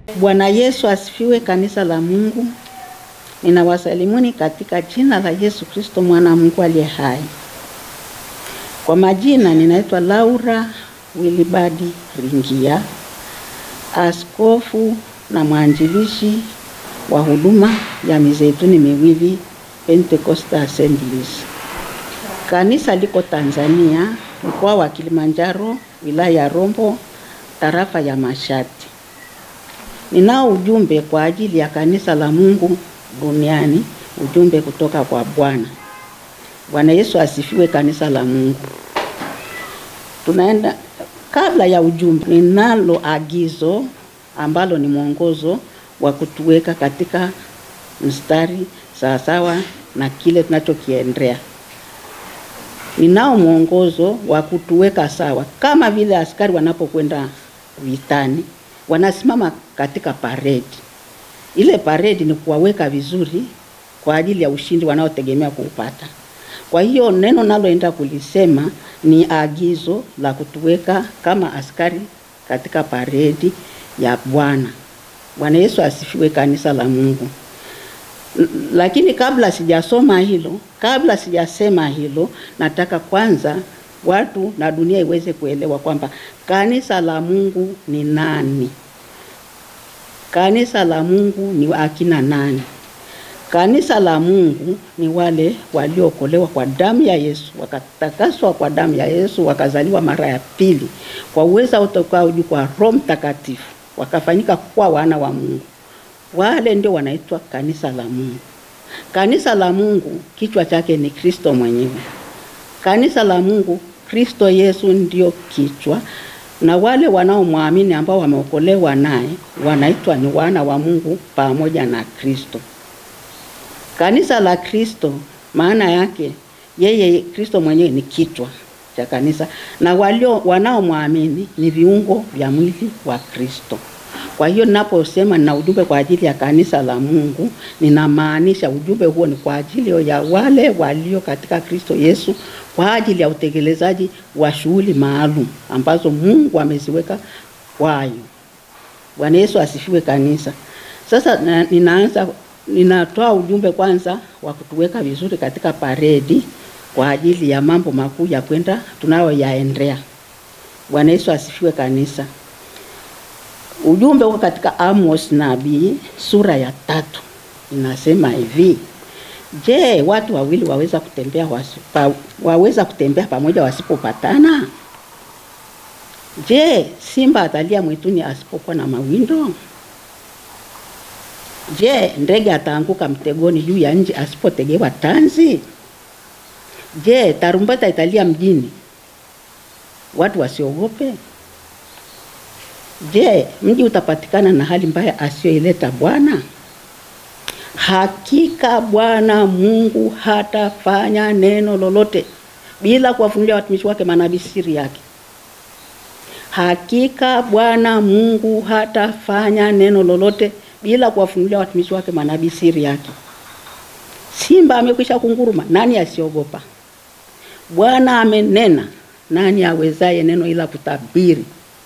Bwana Yesu asifiwe, kanisa la Mungu. Ninawasalimuni katika jina la Yesu Kristo mwana wa Mungu aliye hai. Kwa majina ninaitwa Laura Wilibadi Ringia, askofu na mwanjilishi wa huduma ya Mizeituni Miwili Pentecostal Assemblies. Kanisa liko Tanzania, mkoa wa Kilimanjaro, wilaya ya Rombo, tarafa ya Mashati. Ninao ujumbe kwa ajili ya kanisa la Mungu duniani, ujumbe kutoka kwa Bwana. Bwana Yesu asifiwe, kanisa la Mungu. Tunaenda kabla ya ujumbe, ninalo agizo ambalo ni mwongozo wa kutuweka katika mstari sawasawa na kile tunachokiendea. Ninao mwongozo wa kutuweka sawa, kama vile askari wanapokwenda vitani wanasimama katika paredi. Ile paredi ni kuwaweka vizuri kwa ajili ya ushindi wanaotegemea kuupata. Kwa hiyo neno naloenda kulisema ni agizo la kutuweka kama askari katika paredi ya Bwana. Bwana Yesu asifiwe, kanisa la Mungu. Lakini kabla sijasoma hilo, kabla sijasema hilo, nataka kwanza watu na dunia iweze kuelewa kwamba kanisa la Mungu ni nani. Kanisa la Mungu ni akina nani? Kanisa la Mungu ni wale waliookolewa kwa damu ya Yesu, wakatakaswa kwa damu ya Yesu, wakazaliwa mara ya pili kwa uweza utokao juu kwa Roho Mtakatifu, wakafanyika kuwa wana wa Mungu. Wale ndio wanaitwa kanisa la Mungu. Kanisa la Mungu kichwa chake ni Kristo mwenyewe. Kanisa la Mungu, Kristo Yesu ndio kichwa, na wale wanaomwamini ambao wameokolewa naye wanaitwa ni wana wa Mungu pamoja na Kristo. Kanisa la Kristo maana yake yeye Kristo mwenyewe ni kichwa cha kanisa na walio wanaomwamini ni viungo vya mwili wa Kristo. Kwa hiyo ninaposema nina ujumbe kwa ajili ya kanisa la Mungu, ninamaanisha ujumbe huo ni kwa ajili ya wale walio katika Kristo Yesu kwa ajili ya utekelezaji wa shughuli maalum ambazo Mungu ameziweka kwayo. Bwana Yesu asifiwe kanisa. Sasa na, ninaanza ninatoa ujumbe kwanza wa kutuweka vizuri katika paredi kwa ajili ya mambo makuu ya kwenda tunayoyaendea. Bwana Yesu asifiwe kanisa. Ujumbe uko katika Amos nabii sura ya tatu inasema hivi: Je, watu wawili waweza kutembea wasipa, waweza kutembea pamoja wasipopatana? Je, simba atalia mwituni asipokuwa na mawindo? Je, ndege ataanguka mtegoni juu ya nchi asipotegewa tanzi? Je, tarumbeta italia mjini watu wasiogope? Je, mji utapatikana na hali mbaya asiyoileta Bwana? Hakika Bwana Mungu hatafanya neno lolote bila kuwafunulia watumishi wake manabii siri yake. Hakika Bwana Mungu hatafanya neno lolote bila kuwafunulia watumishi wake manabii siri yake. Simba amekwisha kunguruma, nani asiogopa? Bwana amenena, nani awezaye neno ila kutabiri?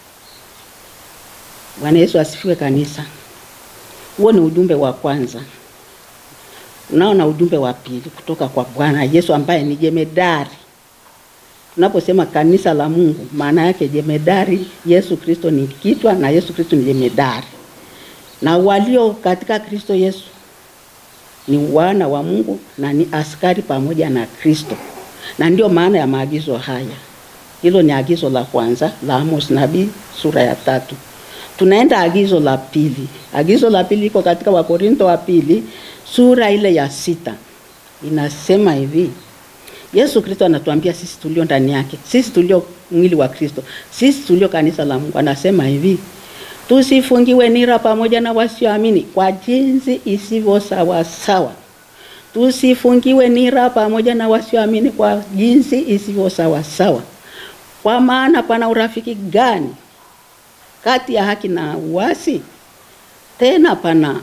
Bwana Yesu asifiwe kanisa. Huo ni ujumbe wa kwanza. Unaona ujumbe wa pili kutoka kwa Bwana Yesu ambaye ni jemedari. Tunaposema kanisa la Mungu, maana yake jemedari, Yesu Kristo ni kichwa na Yesu Kristo ni jemedari. Na walio katika Kristo Yesu ni wana wa Mungu na ni askari pamoja na Kristo. Na ndio maana ya maagizo haya. Hilo ni agizo la kwanza la Amos nabii sura ya tatu. Tunaenda agizo la pili. Agizo la pili liko katika Wakorintho wa pili sura ile ya sita, inasema hivi: Yesu Kristo anatuambia sisi tulio ndani yake, sisi tulio mwili wa Kristo, sisi tulio kanisa la Mungu, anasema hivi: tusifungiwe nira pamoja na wasioamini kwa jinsi isivyo sawa sawa. Tusifungiwe nira pamoja na wasioamini kwa jinsi isivyo sawa sawa. Kwa maana pana urafiki gani kati ya haki na uasi? Tena pana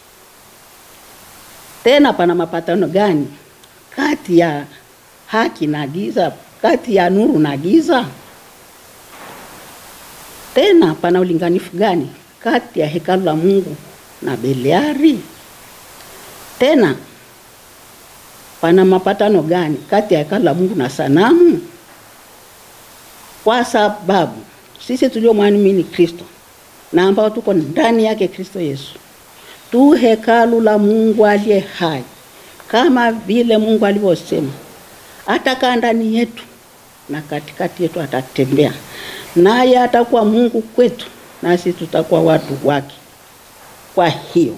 tena pana mapatano gani kati ya haki na giza, kati ya nuru na giza? Tena pana ulinganifu gani kati ya hekalu la Mungu na Beliari? Tena pana mapatano gani kati ya hekalu la Mungu na sanamu? Kwa sababu sisi tuliomwamini Kristo na ambao tuko ndani yake Kristo Yesu tu hekalu la Mungu aliye hai, kama vile Mungu alivyosema, atakaa ndani yetu na katikati yetu atatembea, naye atakuwa Mungu kwetu, nasi tutakuwa watu wake. Kwa hiyo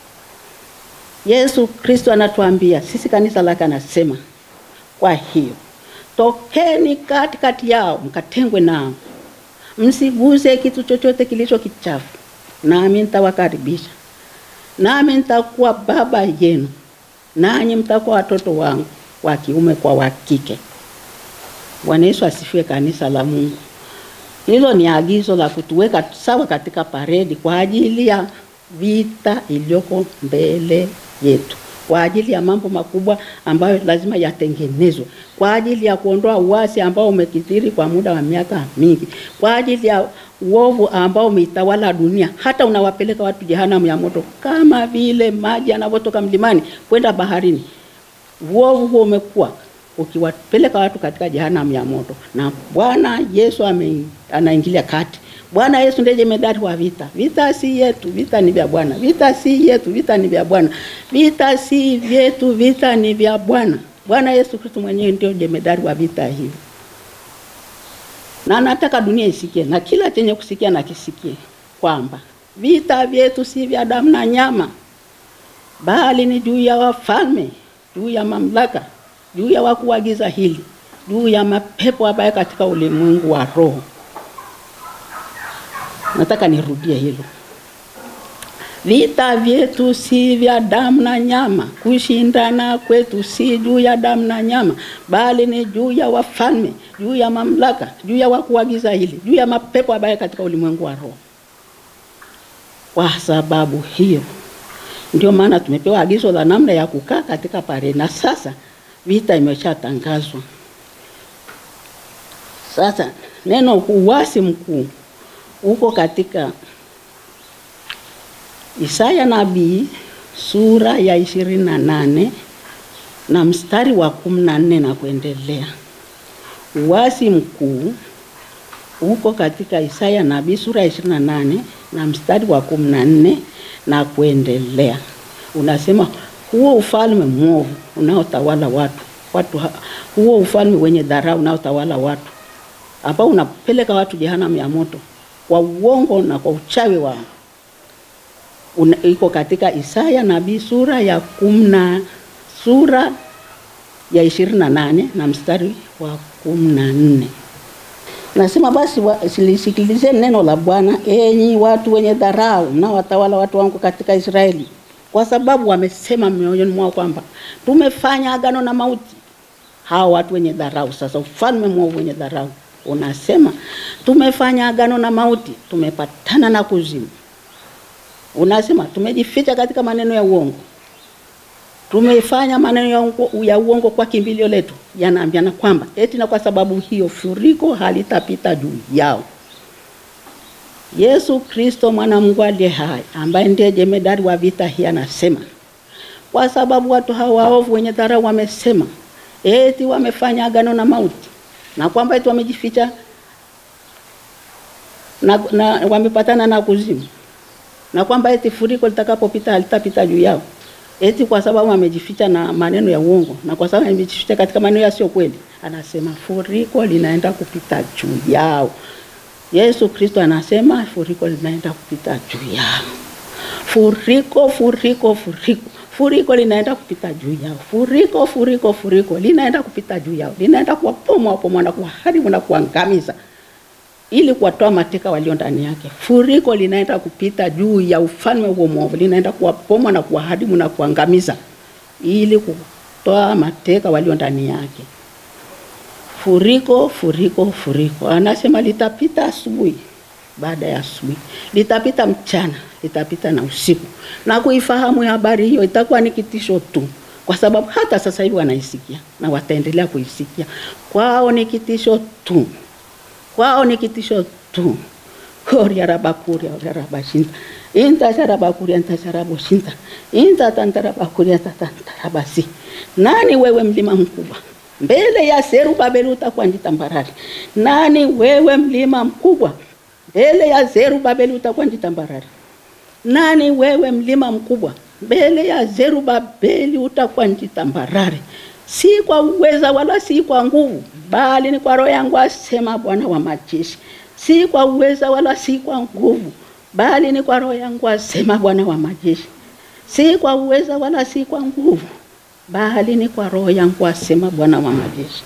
Yesu Kristo anatuambia sisi, kanisa lake, anasema kwa hiyo tokeni katikati yao, mkatengwe nao, msiguse kitu chochote kilicho kichafu, nami nitawakaribisha, nami nitakuwa baba yenu, nanyi mtakuwa watoto wangu wa kiume kwa wa kike. Bwana Yesu asifiwe, kanisa la Mungu. Hilo ni agizo la kutuweka sawa katika paredi kwa ajili ya vita iliyoko mbele yetu, kwa ajili ya mambo makubwa ambayo lazima yatengenezwe, kwa ajili ya kuondoa uasi ambao umekithiri kwa muda wa miaka mingi, kwa ajili ya uovu ambao umeitawala dunia, hata unawapeleka watu jehanamu ya moto, kama vile maji yanavyotoka mlimani kwenda baharini. Uovu huo umekuwa ukiwapeleka watu katika jehanamu ya moto, na Bwana Yesu ame, anaingilia kati. Bwana Yesu ndiye jemedari wa vita. Vita si yetu, vita ni vya Bwana. Vita si yetu, vita ni vya Bwana. Vita si vyetu, vita ni vya Bwana. Bwana Yesu Kristo mwenyewe ndio jemedari wa vita hivi, na nataka dunia isikie na kila chenye kusikia na kisikie kwamba vita vyetu si vya damu na nyama, bali ni juu ya wafalme, juu ya mamlaka juu ya wakuu wa giza hili, juu ya mapepo ambayo katika ulimwengu wa roho. Nataka nirudie hilo, vita vyetu si vya damu na nyama, kushindana kwetu si juu ya damu na nyama, bali ni juu ya wafalme, juu ya mamlaka, juu ya wakuu wa giza hili, juu ya mapepo ambayo katika ulimwengu wa roho. Kwa sababu hiyo ndio maana tumepewa agizo la namna ya kukaa katika paredi, na sasa vita imeshatangazwa. Sasa neno uasi mkuu uko katika Isaya nabii sura ya ishirini na nane na mstari wa kumi na nne na kuendelea. Uasi mkuu uko katika Isaya nabii sura ya ishirini na nane na mstari wa kumi na nne na kuendelea, unasema huo ufalme mwovu unaotawala watu watu, huo ufalme wenye dharau unaotawala watu, ambao unapeleka watu jehanamu ya moto kwa uongo na kwa uchawi wao, iko katika Isaya nabii sura ya kumna sura ya ishirini na nane na mstari wa kumi na nne. Nasema basi lisikilizeni neno la Bwana, enyi watu wenye dharau mnaowatawala watu wangu katika Israeli kwa sababu wamesema mioyoni mwao kwamba tumefanya agano na mauti. Hao watu wenye dharau, sasa ufalme mwovu wenye dharau unasema tumefanya agano na mauti, tumepatana na kuzimu. Unasema tumejificha katika maneno ya uongo, tumefanya maneno ya uongo, ya uongo kwa kimbilio letu. Yanaambiana kwamba eti na kwa sababu hiyo furiko halitapita juu yao. Yesu Kristo mwana Mungu aliye hai ambaye ndiye jemedari wa vita hii anasema, kwa sababu watu hawa waovu wenye dharau wamesema eti wamefanya agano na mauti na kwamba eti wamejificha na, na wamepatana na kuzimu na kwamba eti furiko litakapopita halitapita juu yao, eti kwa sababu wamejificha na maneno ya uongo na kwa sababu wamejificha katika maneno yasiyo kweli, anasema furiko linaenda kupita juu yao. Yesu Kristo anasema furiko linaenda kupita juu yao. Furiko, furiko, furiko, furiko linaenda kupita juu yao. Furiko, furiko, furiko linaenda kupita juu yao, linaenda kuwapoma wapoma na kuwaharibu na kuangamiza, ili kuwatoa mateka walio ndani yake. Furiko linaenda kupita juu ya ufalme huo mwovu, linaenda kuwapoma na kuwaharibu na kuangamiza, ili kutoa mateka walio ndani yake. Furiko, furiko, furiko. Anasema litapita asubuhi, baada ya asubuhi litapita mchana, litapita na usiku. Na kuifahamu habari hiyo itakuwa ni kitisho tu, kwa sababu hata sasa hivi wanaisikia na wataendelea kuisikia. Kwao ni kitisho tu, kwao ni kitisho tu. koria rabakuria rabashinta inta sharabakuria nta sharaboshinta inta tantarabakuria tatantarabasi nani wewe mlima mkubwa mbele ya Zerubabeli utakuwa ni tambarare. Nani wewe mlima mkubwa mbele ya Zerubabeli utakuwa ni tambarare. Nani wewe mlima mkubwa mbele ya Zerubabeli utakuwa ni tambarare, si kwa uweza wala si kwa nguvu, bali ni kwa roho yangu, asema Bwana wa majeshi. Si kwa uweza wala si kwa nguvu, bali ni kwa roho yangu, asema Bwana wa majeshi. Si kwa uweza wala si kwa nguvu, bali ni kwa roho yangu, asema Bwana wa majeshi.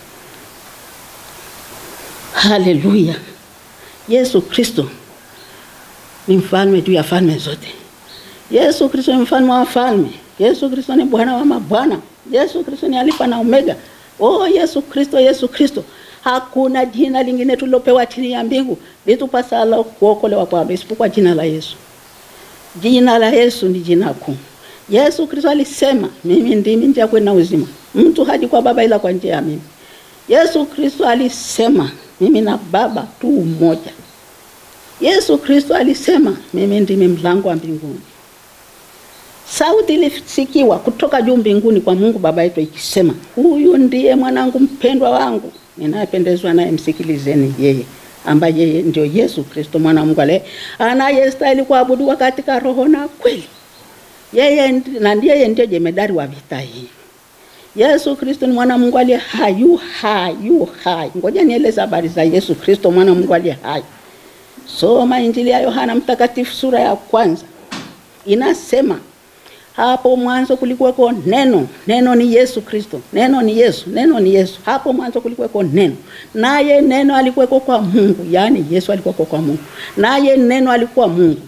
Haleluya! Yesu Kristo ni mfalme juu ya falme zote. Yesu Kristo ni mfalme wa falme. Yesu Kristo ni Bwana wa mabwana. Yesu Kristo ni Alfa na Omega. Oh, Yesu Kristo, Yesu Kristo. Hakuna jina lingine tulilopewa chini ya mbingu litupasalo kuokolewa kwalo isipokuwa jina la Yesu. Jina la Yesu ni jina kuu. Yesu Kristo alisema, mimi ndimi njia, kweli na uzima, mtu haji kwa Baba ila kwa njia ya mimi. Yesu Kristo alisema, mimi na Baba tu umoja. Yesu Kristo alisema, mimi ndimi mlango wa mbinguni. Sauti ilisikiwa kutoka juu mbinguni kwa Mungu Baba yetu ikisema, huyu ndiye mwanangu mpendwa wangu ninayependezwa naye, msikilizeni yeye, ambaye yeye ndio Yesu Kristo mwana wa Mungu aliye anayestahili kuabudiwa katika roho na kweli. Yeye ndi- na ndiye ndiye jemedari wa vita hii. Yesu Kristo ni mwana wa Mungu aliye hai, yu hai, yu hai. Ngoja nieleze habari za Yesu Kristo mwana wa Mungu aliye hai. Soma Injili ya Yohana Mtakatifu sura ya kwanza, inasema hapo mwanzo kulikuweko neno, neno ni Yesu Kristo, neno ni Yesu, neno ni Yesu. Hapo mwanzo kulikuweko neno, naye neno alikuweko kwa Mungu, yaani Yesu alikuweko kwa Mungu, naye neno alikuwa Mungu.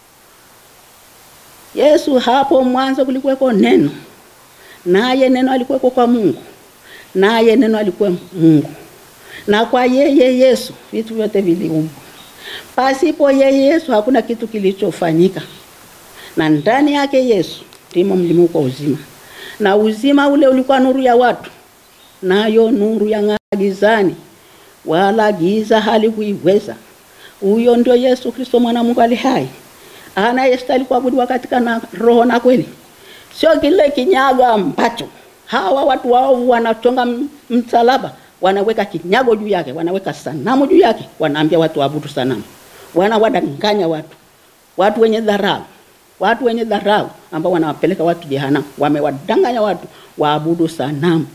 Yesu, hapo mwanzo kulikuweko neno, naye neno alikuweko kwa Mungu, naye neno alikuwa Mungu, na kwa yeye Yesu vitu vyote viliumbwa. Pasipo yeye Yesu hakuna kitu kilichofanyika, na ndani yake Yesu ndimo mlimuko wa uzima, na uzima ule ulikuwa nuru ya watu, nayo nuru yang'aa gizani, wala giza halikuiweza. Huyo ndio Yesu Kristo mwana wa Mungu ali hai, anayestahili kuabudiwa katika na roho na kweli, sio kile kinyago ambacho hawa watu waovu wanachonga m- msalaba, wanaweka kinyago juu yake, wanaweka sanamu juu yake, wanaambia watu waabudu sanamu, wanawadanganya watu, watu wenye dharau, watu wenye dharau ambao wanawapeleka watu jehanamu, wamewadanganya watu waabudu sanamu.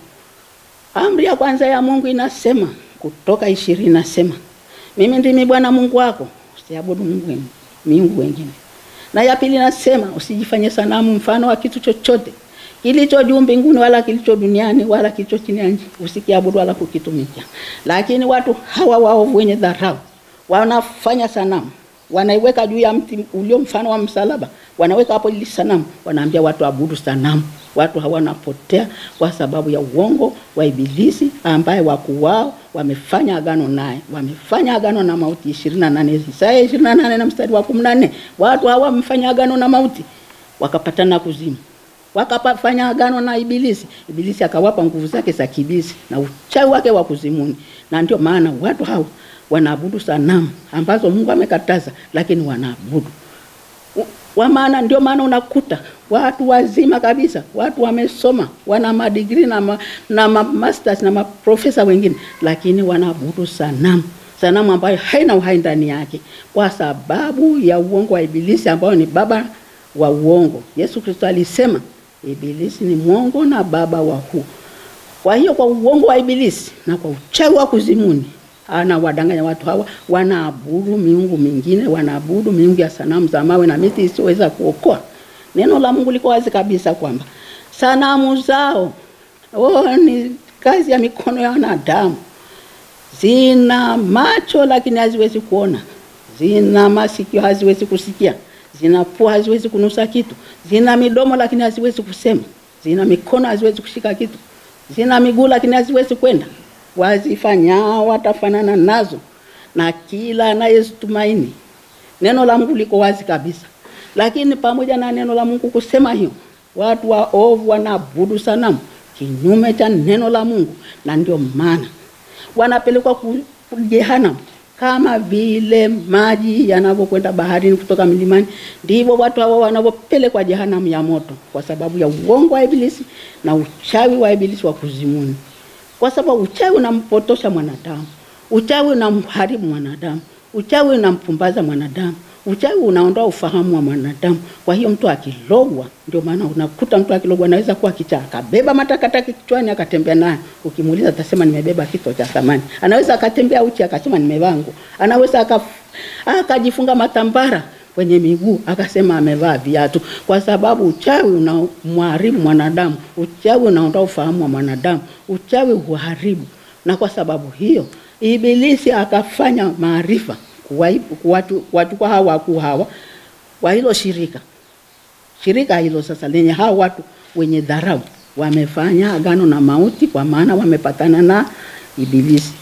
Amri ya kwanza ya Mungu inasema, Kutoka ishirini inasema, mimi ndimi Bwana Mungu wako, usiabudu Mungu weng- miungu wengine. Na ya pili inasema, usijifanye sanamu mfano wa kitu chochote kilicho juu mbinguni wala kilicho duniani wala kilicho chini ya nchi, usikiabudu wala kukitumikia. Lakini watu hawa waovu wenye dharau wanafanya sanamu, wanaiweka juu ya mti ulio mfano wa msalaba, wanaweka hapo ili sanamu, wanaambia watu abudu sanamu. Watu hawa wanapotea kwa sababu ya uongo wa Ibilisi ambaye wakuu wao wamefanya agano naye, wamefanya agano na mauti. 28 Isaya 28 na mstari wa 14, watu hawa wamefanya agano na mauti wakapatana kuzimu wakafanya agano na Ibilisi. Ibilisi akawapa nguvu zake za kibisi na uchawi wake wa kuzimuni, na ndio maana watu hao wanaabudu sanamu ambazo Mungu amekataza, lakini wanaabudu U- wa maana. Ndio maana unakuta watu wazima kabisa, watu wamesoma, wana madigrii na, ma, na ma masters na maprofesa wengine, lakini wanaabudu sanamu sanamu ambayo haina uhai ndani yake, kwa sababu ya uongo wa Ibilisi ambao ni baba wa uongo. Yesu Kristo alisema Ibilisi ni mwongo na baba wa huu. Kwa hiyo kwa uongo wa Ibilisi na kwa uchawi wa kuzimuni anawadanganya watu hawa, wanaabudu miungu mingine, wanaabudu miungu ya sanamu za mawe na miti isiyoweza kuokoa. Neno la Mungu liko wazi kabisa kwamba sanamu zao oh, ni kazi ya mikono ya wanadamu zina macho lakini haziwezi kuona, zina masikio haziwezi kusikia, zina pua haziwezi kunusa kitu, zina midomo lakini haziwezi kusema, zina mikono haziwezi kushika kitu, zina miguu lakini haziwezi kwenda. Wazifanyao watafanana nazo, na kila anayezitumaini. Neno la Mungu liko wazi kabisa, lakini pamoja na neno la Mungu kusema hiyo, watu waovu wanaabudu sanamu kinyume cha neno la Mungu, na ndio maana wanapelekwa ku- ku- jehanamu kama vile maji yanavyokwenda baharini kutoka milimani, ndivyo watu hawa wanavyopelekwa jehanamu ya moto, kwa sababu ya uongo wa Ibilisi na uchawi wa Ibilisi wa kuzimuni, kwa sababu uchawi unampotosha mwanadamu, uchawi unamharibu mwanadamu, uchawi unampumbaza mwanadamu, uchawi unaondoa ufahamu wa mwanadamu. Kwa hiyo mtu akilogwa, ndio maana unakuta mtu akilogwa anaweza kuwa kichaa, akabeba matakataka kichwani akatembea nayo. Ukimuuliza atasema nimebeba kito cha thamani. Anaweza akatembea uchi akasema nimevaa nguo. Anaweza aka akajifunga matambara kwenye miguu akasema amevaa viatu, kwa sababu uchawi unamharibu mwanadamu, uchawi unaondoa ufahamu wa mwanadamu, uchawi huharibu. Na kwa sababu hiyo Ibilisi akafanya maarifa kuwachukua hawa wakuu hawa wa hilo shirika shirika hilo sasa lenye hawa watu wenye dharau, wamefanya agano na mauti, kwa maana wamepatana na Ibilisi.